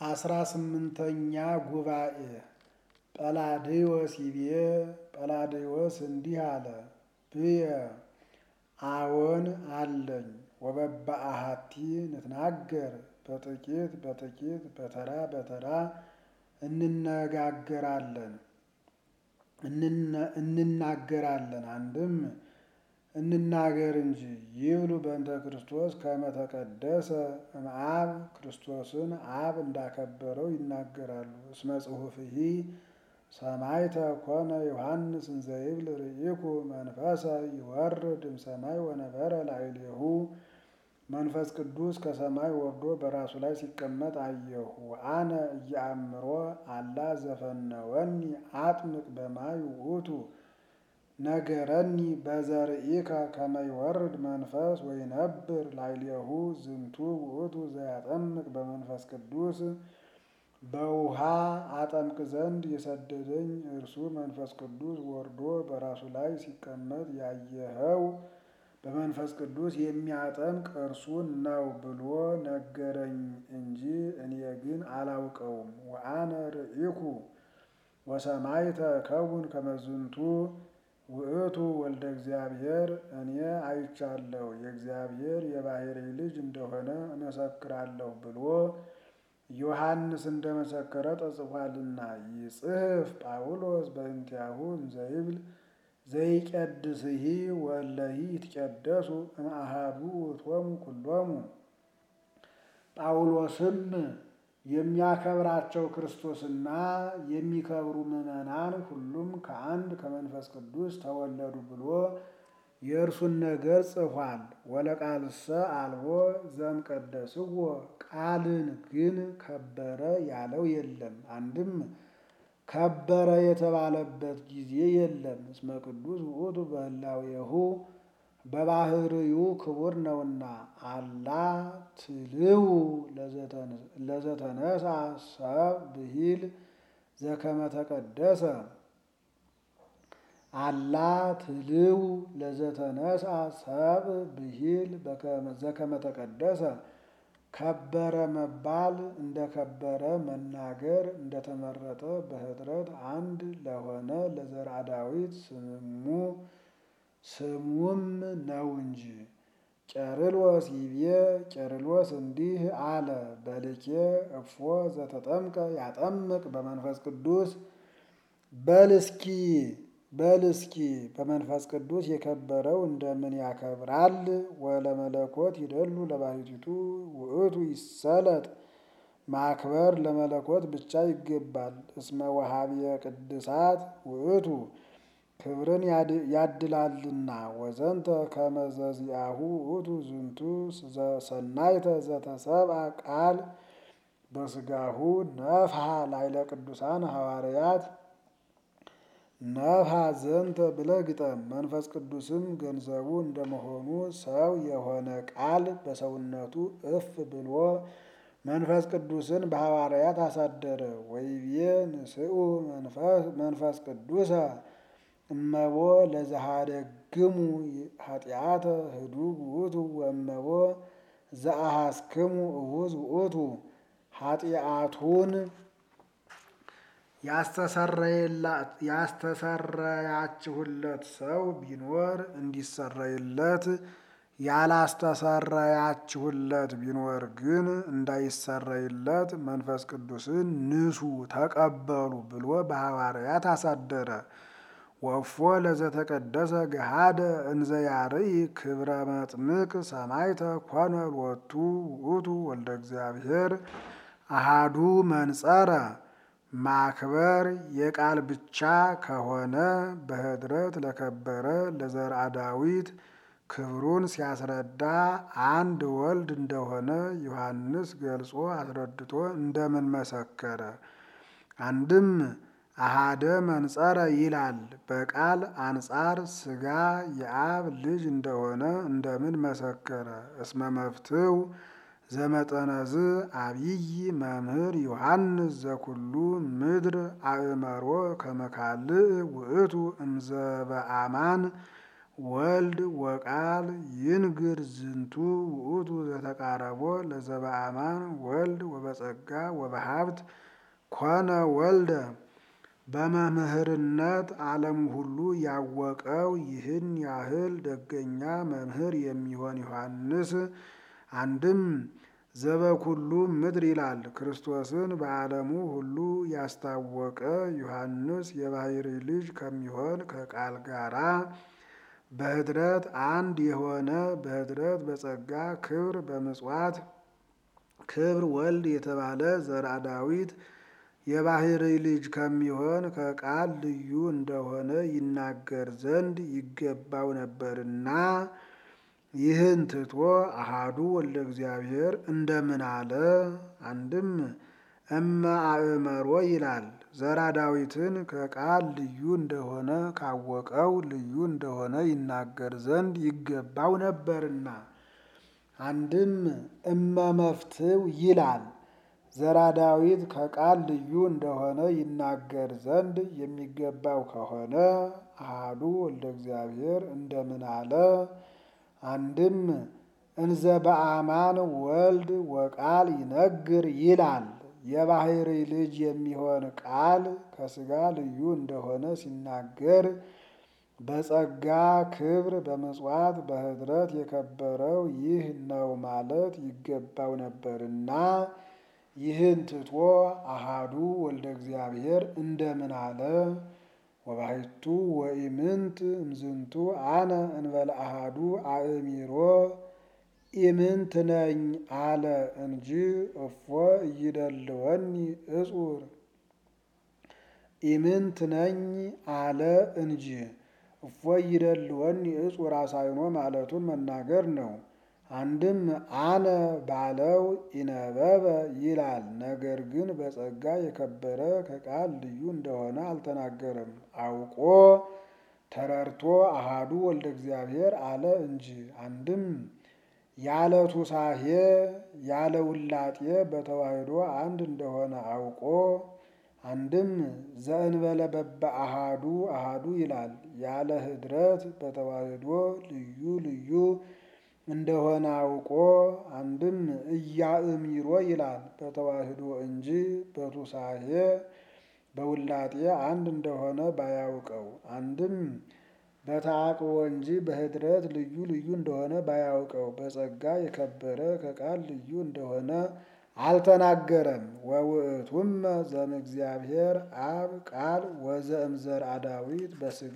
አስራ ስምንተኛ ጉባኤ ጰላድዮስ ይቤ ጰላድዮስ እንዲህ አለ። ብየ አዎን አለኝ ወበበአሃቲ ንትናገር በጥቂት በጥቂት በተራ በተራ እንነጋገራለን እንናገራለን አንድም እንናገር እንጂ ይብሉ በእንተ ክርስቶስ ከመ ተቀደሰ እምአብ ክርስቶስን አብ እንዳከበረው ይናገራሉ። እስመ ጽሑፍሂ ሰማዕተ ኮነ ዮሐንስ እንዘ ይብል ርኢኩ መንፈሰ ይወርድ እምሰማይ ወነበረ ላዕሌሁ መንፈስ ቅዱስ ከሰማይ ወርዶ በራሱ ላይ ሲቀመጥ አየሁ። ወአነ እየአምሮ አላ ዘፈነወኒ አጥምቅ በማይ ውእቱ ነገረኒ በዘርኢከ ከመ ይወርድ መንፈስ ወይነብር ላዕሌሁ ዝንቱ ውእቱ ዘያጠምቅ በመንፈስ ቅዱስ በውሃ አጠምቅ ዘንድ የሰደደኝ እርሱ መንፈስ ቅዱስ ወርዶ በራሱ ላይ ሲቀመጥ ያየኸው በመንፈስ ቅዱስ የሚያጠምቅ እርሱን ነው ብሎ ነገረኝ እንጂ እኔ ግን አላውቀውም። ወአነ ርኢኩ ወሰማዕተ ከውን ከመዝንቱ ውእቱ ወልደ እግዚአብሔር እኔ አይቻለሁ የእግዚአብሔር የባሕርይ ልጅ እንደሆነ እመሰክራለሁ ብሎ ዮሐንስ እንደመሰከረ ተጽፏልና። ይጽሕፍ ጳውሎስ በእንቲአሁ እንዘይብል ዘይቀድስሂ ወለሂ ይትቀደሱ እምአሃዱ ውእቶሙ ኩሎሙ። ጳውሎስም የሚያከብራቸው ክርስቶስና የሚከብሩ ምዕመናን ሁሉም ከአንድ ከመንፈስ ቅዱስ ተወለዱ ብሎ የእርሱን ነገር ጽፏል። ወለቃልሰ አልቦ ዘእምቀደስዎ ቃልን ግን ከበረ ያለው የለም። አንድም ከበረ የተባለበት ጊዜ የለም። እስመ ቅዱስ ውእቱ በህላዌሁ በባህርዩ ክቡር ነውና። አላ ትልው ለዘተነሳ ሰብ ብሂል ዘከመ ተቀደሰ አላ ትልው ለዘተነሳ ሰብ ብሂል ዘከመ ተቀደሰ ከበረ መባል እንደከበረ መናገር እንደተመረጠ በኅጥረት አንድ ለሆነ ለዘርአ ዳዊት ስሙ ስሙም ነው እንጂ። ቄርሎስ ይቤ ቄርሎስ እንዲህ አለ። በልኬ እፎ ዘተጠምቀ ያጠምቅ በመንፈስ ቅዱስ በልስኪ በልስኪ በመንፈስ ቅዱስ የከበረው እንደምን ያከብራል? ወለመለኮት ይደሉ ለባሕቲቱ ውእቱ ይሰለጥ ማክበር ለመለኮት ብቻ ይገባል። እስመ ወሃብየ ቅድሳት ውእቱ ክብርን ያድላልና። ወዘንተ ከመ ዘዚአሁ ውእቱ ዝንቱ ሰናይተ ዘተሰብአ ቃል በሥጋሁ ነፍሐ ላዕለ ቅዱሳን ሐዋርያት ነፍሐ ዘንተ ብለህ ግጠም። መንፈስ ቅዱስም ገንዘቡ እንደመሆኑ ሰው የሆነ ቃል በሰውነቱ እፍ ብሎ መንፈስ ቅዱስን በሐዋርያት አሳደረ። ወይቤ ንስኡ መንፈስ ቅዱሰ እመቦ ለዘሃደግሙ ኃጢአተ ህዱግ ውእቱ ወእመቦ ዘአሐስክሙ እሁዝ ውእቱ ኃጢአቱን ያስተሰረያችሁለት ሰው ቢኖር እንዲሰረይለት ያላስተሰረያችሁለት ቢኖር ግን እንዳይሰረይለት መንፈስ ቅዱስን ንሱ ተቀበሉ ብሎ በሐዋርያት አሳደረ። ወፎ ለዘተቀደሰ ገሃደ እንዘ ያርኢ ክብረ መጥምቅ ሰማዕተ ኮነ ሎቱ ውእቱ ወልደ እግዚአብሔር አሃዱ መንጸረ ማክበር የቃል ብቻ ከሆነ በኅድረት ለከበረ ለዘርአ ዳዊት ክብሩን ሲያስረዳ አንድ ወልድ እንደሆነ ዮሐንስ ገልጾ አስረድቶ እንደምን መሰከረ? አንድም አሃደ መንጸረ ይላል። በቃል አንጻር ሥጋ የአብ ልጅ እንደሆነ እንደምን መሰከረ? እስመ መፍትው ዘመጠነዝ አብይ መምህር ዮሐንስ ዘኩሉ ምድር አእመሮ ከመካልእ ውእቱ እምዘበአማን ወልድ ወቃል ይንግር ዝንቱ ውእቱ ዘተቃረቦ ለዘበአማን ወልድ ወበጸጋ ወበሀብት ኮነ ወልደ በመምህርነት ዓለም ሁሉ ያወቀው ይህን ያህል ደገኛ መምህር የሚሆን ዮሐንስ አንድም ዘበኩሉ ምድር ይላል። ክርስቶስን በዓለሙ ሁሉ ያስታወቀ ዮሐንስ የባሕርይ ልጅ ከሚሆን ከቃል ጋራ በኅድረት አንድ የሆነ በኅድረት በጸጋ ክብር በምጽዋት ክብር ወልድ የተባለ ዘርአ ዳዊት የባሕርይ ልጅ ከሚሆን ከቃል ልዩ እንደሆነ ይናገር ዘንድ ይገባው ነበርና ይህን ትቶ አሃዱ ወልደ እግዚአብሔር እንደምን አለ? አንድም እመ አእመሮ ይላል። ዘርአ ዳዊትን ከቃል ልዩ እንደሆነ ካወቀው ልዩ እንደሆነ ይናገር ዘንድ ይገባው ነበርና አንድም እመ መፍትው ይላል። ዘርአ ዳዊት ከቃል ልዩ እንደሆነ ይናገር ዘንድ የሚገባው ከሆነ አሃዱ ወልደ እግዚአብሔር እንደምን አለ? አንድም እንዘ በአማን ወልድ ወቃል ይነግር ይላል። የባሕርይ ልጅ የሚሆን ቃል ከሥጋ ልዩ እንደሆነ ሲናገር በጸጋ ክብር በምጽዋት በኅድረት የከበረው ይህ ነው ማለት ይገባው ነበርና ይህን ትቶ አሃዱ ወልደ እግዚአብሔር እንደምን አለ? ወባሕቱ ወኢምንት እምዝንቱ አነ እንበለ አሃዱ አእሚሮ ኢምንት ነኝ አለ እንጂ እፎ እይደልወኒ እጹር ኢምንት ነኝ አለ እንጂ እፎ እይደልወኒ እጹር አሳይኖ ማለቱን መናገር ነው። አንድም አነ ባለው ኢነበበ ይላል። ነገር ግን በጸጋ የከበረ ከቃል ልዩ እንደሆነ አልተናገረም። አውቆ ተረድቶ አሃዱ ወልደ እግዚአብሔር አለ እንጂ አንድም ያለ ቱሳሄ ያለ ውላጤ በተዋሕዶ አንድ እንደሆነ አውቆ አንድም ዘእንበለ በበ አሃዱ አሃዱ ይላል። ያለ ኅድረት በተዋሕዶ ልዩ ልዩ እንደሆነ አውቆ አንድም እያእሚሮ ይላል። በተዋሕዶ እንጂ በቱሳሄ በውላጤ አንድ እንደሆነ ባያውቀው አንድም በተዓቅቦ እንጂ በኅድረት ልዩ ልዩ እንደሆነ ባያውቀው በጸጋ የከበረ ከቃል ልዩ እንደሆነ አልተናገረም። ወውእቱመ ዘእምእግዚአብሔር አብ ቃል ወዘእምዘርአ ዳዊት በሥጋ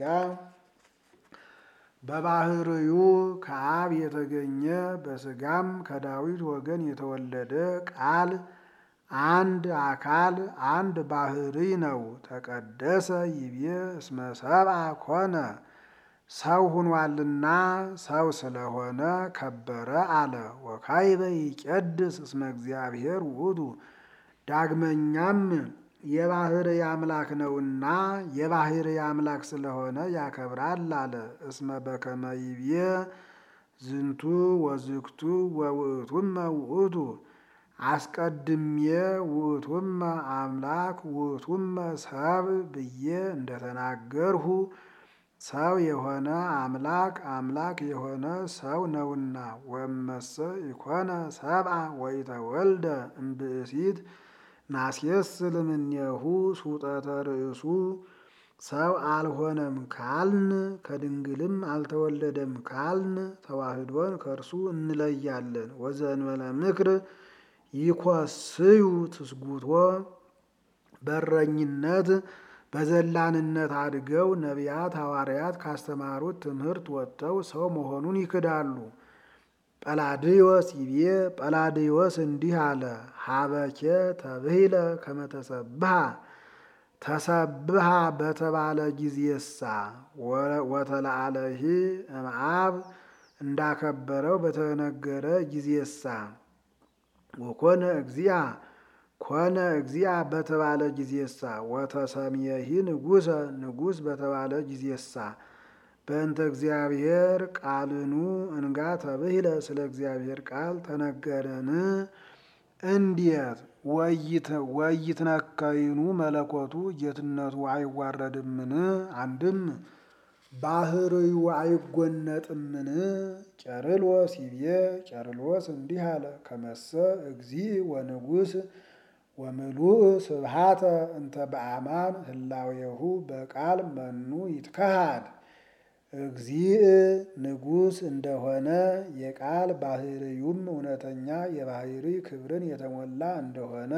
በባሕርዩ ከአብ የተገኘ በሥጋም ከዳዊት ወገን የተወለደ ቃል አንድ አካል አንድ ባሕርይ ነው። ተቀደሰ ይቤ እስመ ሰብአ ኮነ ሰው ሁኗልና ሰው ስለሆነ ከበረ አለ። ወካይበ ይቄድስ እስመ እግዚአብሔር ውእቱ ዳግመኛም የባሕርይ አምላክ ነውና የባሕርይ አምላክ ስለሆነ ያከብራል አለ። እስመ በከመ ይቤ ዝንቱ ወዝግቱ ወውእቱመ ውእቱ አስቀድሜ ውእቱመ አምላክ ውእቱመ ሰብ ብዬ እንደተናገርሁ ሰው የሆነ አምላክ አምላክ የሆነ ሰው ነውና። ወመሰ ኢኮነ ሰብአ ወኢተወልደ እምብእሲት ናስየስል እምኔሁ ሱጠተ ርእሱ ሰው አልሆነም ካልን ከድንግልም አልተወለደም ካልን ተዋሕዶን ከእርሱ እንለያለን። ወዘእንበለ ምክር ይኮስዩ ትስጉቶ በረኝነት በዘላንነት አድገው ነቢያት ሐዋርያት ካስተማሩት ትምህርት ወጥተው ሰው መሆኑን ይክዳሉ። ጰላድዮስ ይቤ ጰላድዮስ እንዲህ አለ። ሀበኬ ተብሂለ ከመተሰብሃ ተሰብሃ በተባለ ጊዜሳ ወተለአለሂ እምአብ እንዳከበረው በተነገረ ጊዜሳ ወኮነ እግዚአ ኮነ እግዚአ በተባለ ጊዜሳ ወተሰምየሂ ንጉሰ ንጉስ በተባለ ጊዜሳ በእንተ እግዚአብሔር ቃልኑ እንጋ ተብሂለ ስለ እግዚአብሔር ቃል ተነገረን። እንዴት ወይትነከይኑ መለኮቱ ጌትነቱ አይዋረድምን? አንድም ባህርዩ አይጎነጥምን? ቄርሎስ ይቤ ቄርሎስ እንዲህ አለ። ከመሰ እግዚእ ወንጉስ ወምሉእ ስብሃተ እንተ በአማን ህላዌሁ በቃል መኑ ይትከሃድ። እግዚእ ንጉሥ እንደሆነ የቃል ባህርዩም እውነተኛ የባህሪ ክብርን የተሞላ እንደሆነ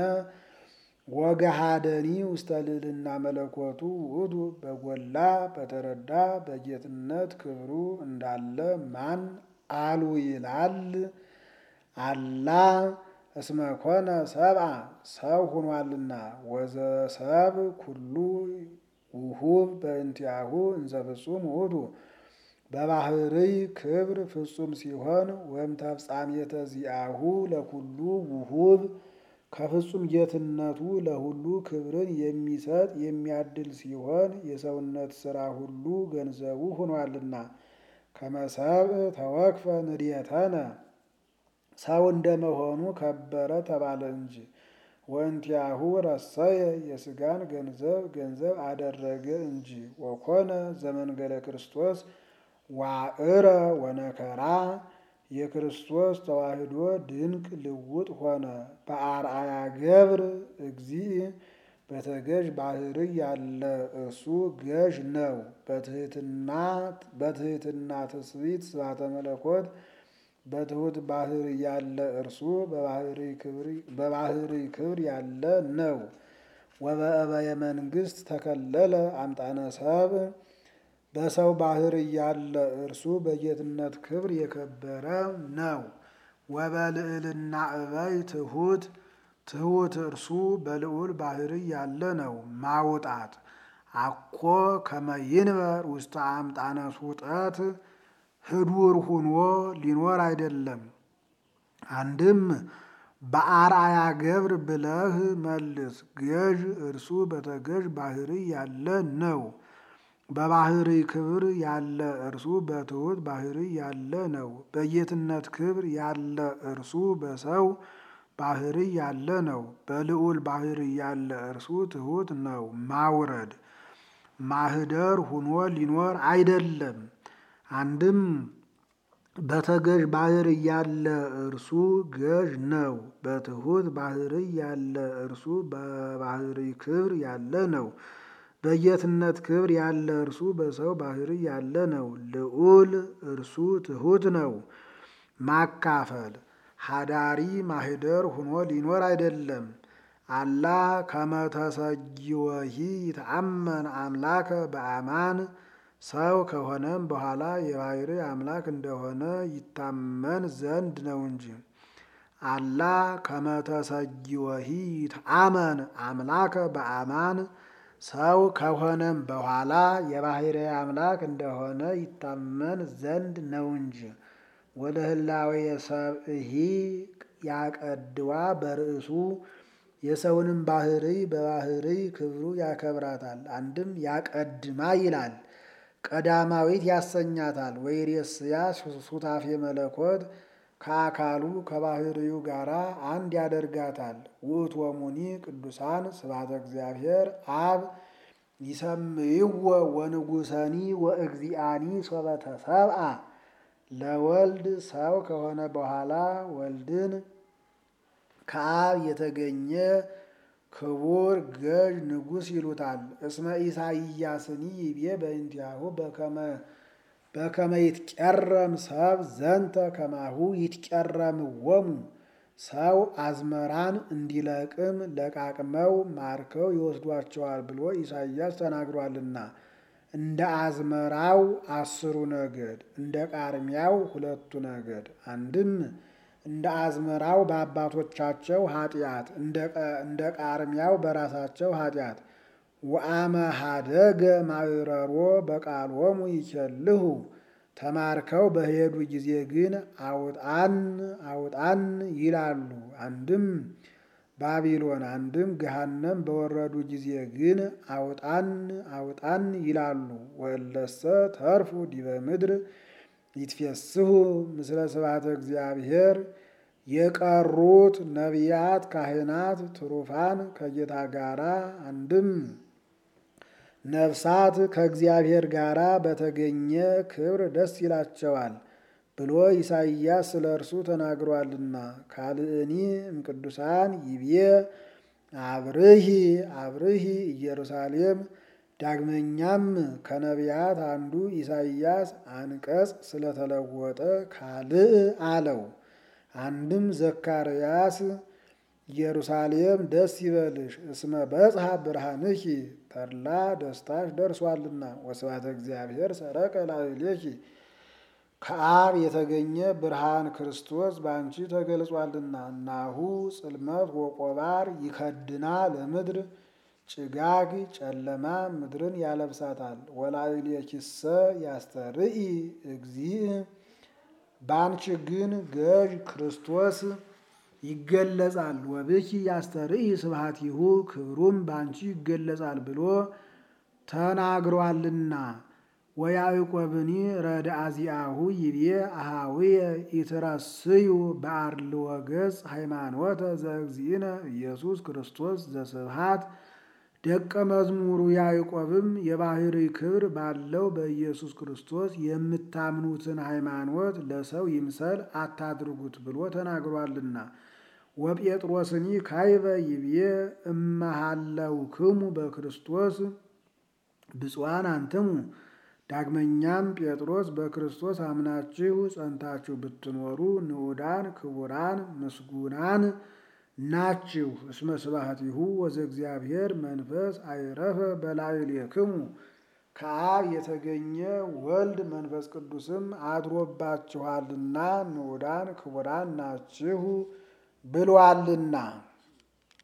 ወገሃደኒ ውስተ ልዕልና መለኮቱ ውእቱ በጎላ በተረዳ በጌትነት ክብሩ እንዳለ ማን አሉ ይላል። አላ እስመ ኮነ ሰብአ ሰው ሆኗልና ወዘሰብ ኩሉ ውሁብ በእንቲአሁ እንዘ ፍጹም ውእቱ በባህርይ ክብር ፍጹም ሲሆን ወይም ተፍጻሜተ ዚአሁ ለኩሉ ውሁብ ከፍጹም ጌትነቱ ለሁሉ ክብርን የሚሰጥ የሚያድል ሲሆን የሰውነት ሥራ ሁሉ ገንዘቡ ሆኗልና ከመሰብ ተወክፈ ንድየተነ ሰው እንደመሆኑ ከበረ ተባለ እንጂ ወእንቲአሁ ረሰየ የሥጋን ገንዘብ ገንዘብ አደረገ እንጂ ወኮነ ዘመንገለ ክርስቶስ ዋዕረ ወነከራ የክርስቶስ ተዋህዶ ድንቅ ልውጥ ሆነ። በአርአያ ገብር እግዚእ በተገዥ ባህርይ ያለ እርሱ ገዥ ነው። በትሕትና ትስብእት ስብሐተ መለኮት በትሑት ባህር ያለ እርሱ በባህርይ ክብር ያለ ነው። ወበእበየ መንግሥት ተከለለ አምጣነ ሰብ በሰው ባህር ያለ እርሱ በጌትነት ክብር የከበረ ነው። ወበልዕልና እበይ ትሑት ትሑት እርሱ በልዑል ባህርይ ያለ ነው። ማውጣት አኮ ከመይንበር ውስተ አምጣነ ሱጠት ህዱር ሁኖ ሊኖር አይደለም። አንድም በአርአያ ገብር ብለህ መልስ። ገዥ እርሱ በተገዥ ባህርይ ያለ ነው። በባህርይ ክብር ያለ እርሱ በትሑት ባህርይ ያለ ነው። በጌትነት ክብር ያለ እርሱ በሰው ባህርይ ያለ ነው። በልዑል ባህርይ ያለ እርሱ ትሑት ነው። ማውረድ ማህደር ሁኖ ሊኖር አይደለም። አንድም በተገዥ ባህርይ ያለ እርሱ ገዥ ነው። በትሑት ባህርይ ያለ እርሱ በባህርይ ክብር ያለ ነው። በጌትነት ክብር ያለ እርሱ በሰው ባህርይ ያለ ነው። ልዑል እርሱ ትሑት ነው። ማካፈል ሀዳሪ ማህደር ሁኖ ሊኖር አይደለም። አላ ከመተሰጊወሂ ይተአመን አምላከ በአማን ሰው ከሆነም በኋላ የባህርይ አምላክ እንደሆነ ይታመን ዘንድ ነው እንጂ። አላ ከመተሰጊወሂ ይትአመን አምላከ በአማን ሰው ከሆነም በኋላ የባህርይ አምላክ እንደሆነ ይታመን ዘንድ ነው እንጂ። ወደ ህላዌ ሰብእሂ ያቀድዋ በርእሱ የሰውንም ባህርይ በባህርይ ክብሩ ያከብራታል። አንድም ያቀድማ ይላል ቀዳማዊት ያሰኛታል። ወይሬስያ ሱታፌ መለኮት ከአካሉ ከባህርዩ ጋር አንድ ያደርጋታል። ውእቶሙኒ ቅዱሳን ስብሐተ እግዚአብሔር አብ ይሰምይዎ ወንጉሰኒ ወእግዚአኒ ሶበ ተሰብአ ለወልድ ሰው ከሆነ በኋላ ወልድን ከአብ የተገኘ ክቡር ገዥ ንጉሥ ይሉታል። እስመ ኢሳይያስኒ ይቤ በእንቲአሁ በከመ ይትቀረም ሰብ ዘንተ ከማሁ ይትቀረምዎሙ ሰው አዝመራን እንዲለቅም ለቃቅመው ማርከው ይወስዷቸዋል ብሎ ኢሳይያስ ተናግሯልና። እንደ አዝመራው አስሩ ነገድ እንደ ቃርሚያው ሁለቱ ነገድ አንድም እንደ አዝመራው በአባቶቻቸው ኃጢአት እንደ ቃርሚያው በራሳቸው ኃጢአት ወአመ ሀደገ ማዕረሮ በቃሎሙ ይቸልሁ ተማርከው በሄዱ ጊዜ ግን አውጣን አውጣን ይላሉ። አንድም ባቢሎን አንድም ገሃነም በወረዱ ጊዜ ግን አውጣን አውጣን ይላሉ። ወእለሰ ተርፉ ዲበ ምድር ይትፌስሑ ምስለ ስብሐተ እግዚአብሔር የቀሩት ነቢያት፣ ካህናት፣ ትሩፋን ከጌታ ጋራ አንድም ነፍሳት ከእግዚአብሔር ጋር በተገኘ ክብር ደስ ይላቸዋል ብሎ ኢሳይያስ ስለ እርሱ ተናግሯልና። ካልእኒ እምቅዱሳን ይቤ አብርሂ አብርሂ ኢየሩሳሌም። ዳግመኛም ከነቢያት አንዱ ኢሳይያስ አንቀጽ ስለተለወጠ ካልእ አለው። አንድም ዘካርያስ ኢየሩሳሌም ደስ ይበልሽ እስመ በጽሐ ብርሃንኪ ተድላ ደስታሽ ደርሷልና ወስብሐተ እግዚአብሔር ሰረቀ ላዕሌኪ ከአብ የተገኘ ብርሃን ክርስቶስ በአንቺ ተገልጿልና። ናሁ ጽልመት ወቆባር ይከድና ለምድር ጭጋግ ጨለማ ምድርን ያለብሳታል። ወላዕሌኪሰ ያስተርኢ እግዚእ በአንቺ ግን ገዥ ክርስቶስ ይገለጻል። ወብኪ ያስተርኢ ስብሐቲሁ ክብሩም በአንቺ ይገለጻል ብሎ ተናግሯልና። ወያዕቆብኒ ረድአ ዚአሁ ይቤ አሃዊየ ኢትረስዩ በአርልዎ ገጽ ሃይማኖተ ዘእግዚእነ ኢየሱስ ክርስቶስ ዘስብሐት። ደቀ መዝሙሩ ያዕቆብም የባሕሪ ክብር ባለው በኢየሱስ ክርስቶስ የምታምኑትን ሃይማኖት ለሰው ይምሰል አታድርጉት ብሎ ተናግሯልና። ወጴጥሮስኒ ካይበ ይቤ እመሃለውክሙ በክርስቶስ ብፁዓን አንትሙ። ዳግመኛም ጴጥሮስ በክርስቶስ አምናችሁ ጸንታችሁ ብትኖሩ ንዑዳን ክቡራን ምስጉናን ናችሁ። እስመ ስብሐቲሁ ወዘእግዚአብሔር መንፈስ አይረፈ በላዕሌክሙ ከአብ የተገኘ ወልድ መንፈስ ቅዱስም አድሮባችኋልና ንዑዳን ክቡራን ናችሁ ብሏልና።